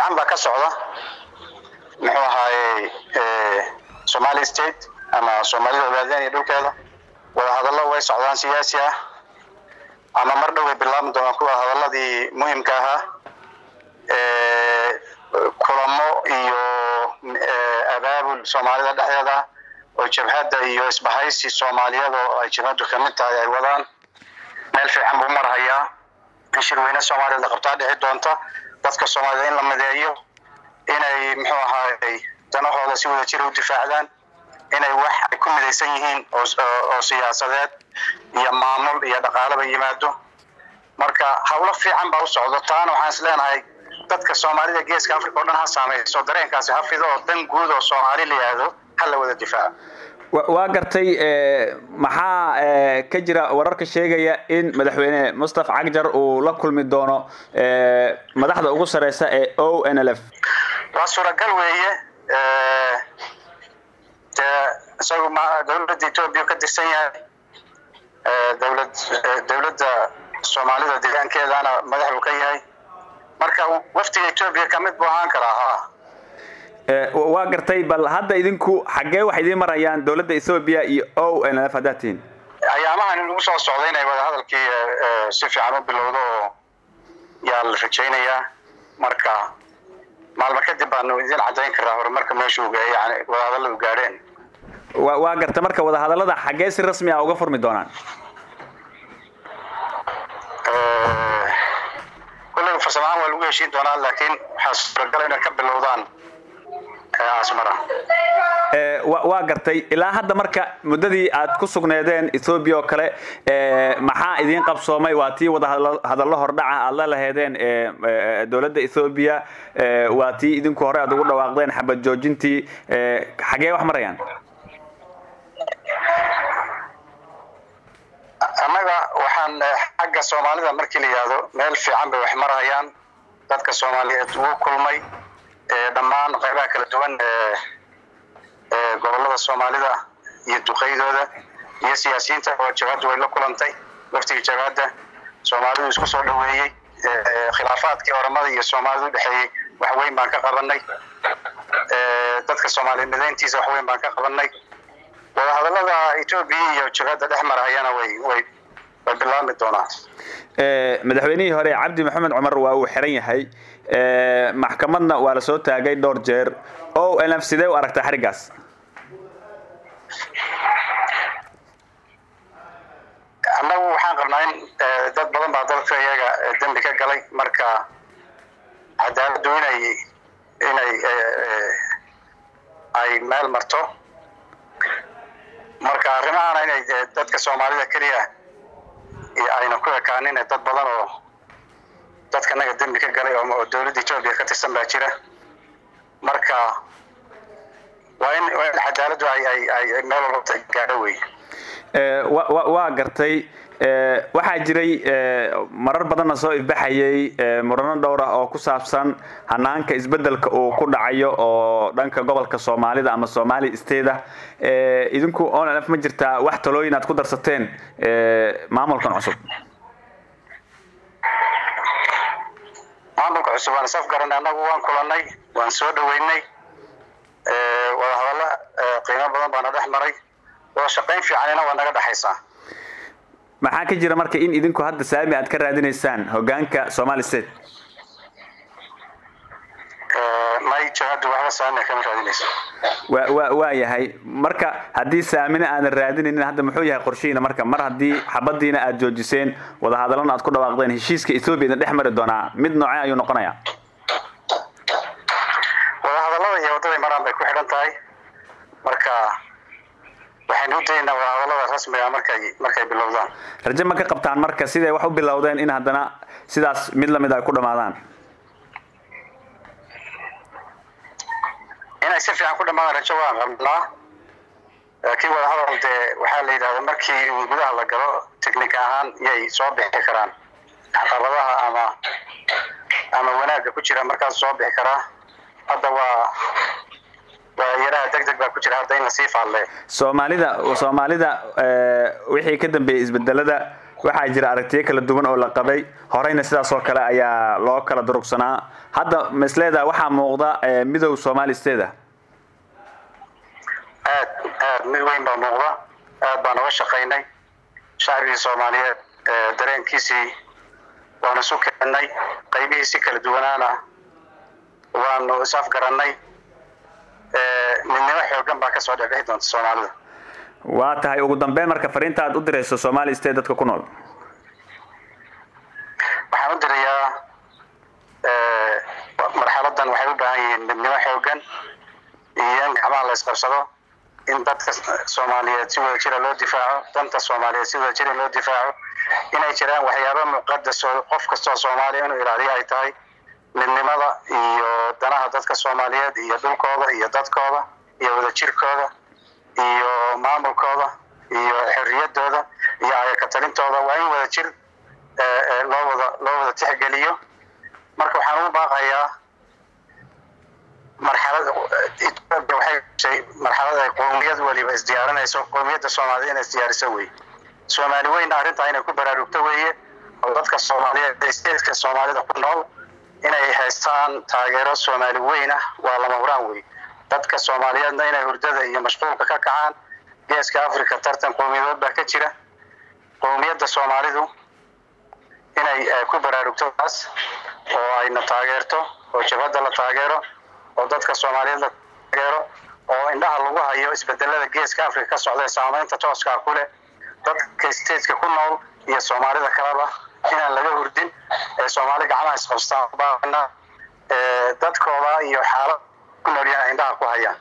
fiican baa ka socda muxuu ahaaye somali state ama soomaalida ogaadeen iyo dhulkeeda wadahadallo way socdaan siyaasi ah ama mar dhow way bilaabmi doonaan kuwa hadaladii muhimka ahaa kulamo iyo abaabul soomaalida dhexdeeda oo jabhadda iyo isbahaysi soomaaliyada oo ay jabhaddu kamid tahay ay wadaan meel fiican buu marhayaa in shirweyne soomaaliyad la qabtaa dhici doonta dadka soomaalida in la mideeyo inay muxuu ahaayey danahooda si wada jira u difaacdaan inay wax ay ku midaysan yihiin oo siyaasadeed iyo maamul iyo dhaqaaleba yimaado marka hawlo fiican baa u socdo taana waxaan is leenahay dadka soomaalida geeska africa oo dhan ha saamayso dareenkaasi ha fido oo dan guud oo soomaali la yihahdo ha la wada difaaco waa gartay maxaa ka jira wararka sheegaya in madaxweyne mustafa cagjar uu la kulmi doono madaxda ugu sareysa ee o n l f waa suuragal weeye dee isagu ma dawladda etoobiya ka tirsan yahay dawlad dawladda soomaalida deegaankeedana madax uu ka yahay marka waftiga etoobiya kamid buu ahaan karaa ha waa gartay bal hadda idinku xaggee waxay idiin marayaan dawladda ethoobiya iyo o n l f haddaad tihiin ayaamahan in lagu soo socday inay wadahadalkii si fiican u bilowdo oo yaa la rajaynayaa marka maalmo kadib baanu idin caddayn karaa horumarka meeshuu yani wadahadalla u gaadheen wa waa garta marka wadahadallada xaggee si rasmi ah uga furmi doonaan kulley farsamahaan waa lagu heshiin doonaa laakiin waxaa suuragala inay ka bilowdaan asmara waa gartay ilaa hadda marka muddadii aad ku sugneedeen ethoobiya oo kale maxaa idiin qabsoomay waa tii wadahadallo hordhaca aad la laheedeen dowladda ethoobiya waa tii idinku hore aad ugu dhawaaqdeen xabad joojintii xagee wax marayaan annaga waxaan xagga soomaalida markii la yihahdo meel fiican bay wax marayaan dadka soomaaliyeed wuu kulmay dhammaan qaybaha kala duwan ee gobolada soomaalida iyo duqeydooda iyo siyaasiyiinta oo jabhaddu way la kulantay waftigii jabhadda soomaalidu isku soo dhaweeyey khilaafaadkii oramada iyo soomaalida udhexeeyey wax weyn baan ka qabanay dadka soomaaliya midayntiisa wax weyn baan ka qabanay wadahadallada etoobiya iyo jabhadda dhex marayana way way way bilaabmi doonaan madaxweynihii hore cabdi maxamed cumar waa uu xiran yahay maxkamadna waa la soo taagay dhowr jeer o n f sidee u aragtaa xariggaas annagu waxaan qabnaa in dad badan baa dalka iyaga dembi ka galay marka cadaaladdu inay inay ay meel marto marka arrimahana inay dadka soomaalida keliya ayna ku ekaanin dad badan oo dadka naga dembi ka galay oo dawladda etoobiya ka tirsan baa jira marka waa in waa in cadaaladdu ay ay ay meel walba gaadho wey waa gartay waxaa jiray marar badanna soo ifbaxayay murano dhowr ah oo ku saabsan hanaanka isbedelka uu ku dhacayo oo dhanka gobolka soomaalida ama somali state ah idinku on f ma jirtaa wax talooyin aad ku darsateen maamulkan cusub maamulka cusub waan isaf garanay annagu waan kulanay waan soo dhaweynay wadahadallo qiimo badan baana dhex maray wada shaqayn fiicanina waa naga dhexaysaa maxaa ka jira marka in idinku hadda saami aad ka raadinaysaan hogaanka somali state may jabhaddu waxba saami kama raadinayso wa wa waa yahay marka haddii saamina aadan raadinaynin hadda muxuu yahay qorshihiina marka mar haddii xabadiina aad joojiseen wadahadallana aad ku dhawaaqdeen heshiiska ethoobia idin dhex mari doonaa mid noocee ayuu noqonayaa wadahadallada iyo waddaday maraan bay ku xidhan tahay marka waxaynu u daynaa wadahadallada rasmiga markay markay bilowdaan raje ma ka qabtaan marka siday wax u bilowdeen in haddana sidaas mid lamid ay ku dhamaadaan inay si fiican ku dhamaadaan rajo waan qabnaa laakiin wadahadal dee waxaa la yidhahda markii gudaha la galo technic ahaan yay soo bixi karaan caqabadaha ama ama wanaagga ku jira markaas soo bixi karaa hadda waa waa yaraha deg deg baa ku jira hadda in lasii faalle soomaalida soomaalida wixii ka dambeeyey isbedelada waxaa jira aragtiyo kala duwan oo la qabay horeyna sidaas oo kale ayaa loo kala durugsanaa hadda masleeda waxaa muuqda midow somali steda aad aad mid weyn baa muuqda aad baan uga shaqaynay shacbigii soomaaliyeed dareenkiisii waanu isu keennay qaybihiisi kala duwanaana waanu is-afgarannay midnimo xoogan baa kasoo dhexbixi doonta soomaalida waa tahay ugu dambeyn marka fariinta aad u dirayso somali state dadka ku nool waxaan u dirayaa marxaladan waxay u baahan yihiin midnimo xoogan iyo in gacmaha la isqabsado in dadka soomaaliyeed si wada jira loo difaaco danta soomaaliyeed si wada jira loo difaaco inay jiraan waxyaaba muqadas oo qof kastoo soomaaliya inuu ilaaliyo ay tahay midnimada iyo danaha dadka soomaaliyeed iyo dhulkooda iyo dadkooda iyo wadajirkooda iyo maamulkooda iyo xorriyadooda iyo ayakatalintooda waa in wada jir loo wada loo wada tixgeliyo marka waxaan ugu baaqayaa marxalad etoobiya waxay gashay marxalad ay qowmiyad weliba isdiyaarinayso qowmiyadda soomaaliyed inay isdiyaariso wey soomaali weyna arrintaa inay ku baraarugto weeye oo dadka soomaaliyeed stateska soomaalida ku nool inay haystaan taageero soomaali weyn ah waa lama huraan wey dadka soomaaliyeedna inay hurdada iyo mashquulka ka kacaan geeska africa tartan qowmiyadood baa ka jira qowmiyadda soomaalidu inay ku baraarugto taas oo ayna taageerto oo jabhadda la taageero oo dadka soomaaliyeed la taageero oo indhaha lagu hayo isbedelada geeska africa ka socda ee saamaynta tooskaa ku leh dadka stateka ku nool iyo soomaalida kaleba inaan laga hurdin ee soomaali gacmaha isqabstaan dadkooda iyo xaalad ku nool yahay indhaha ku hayaan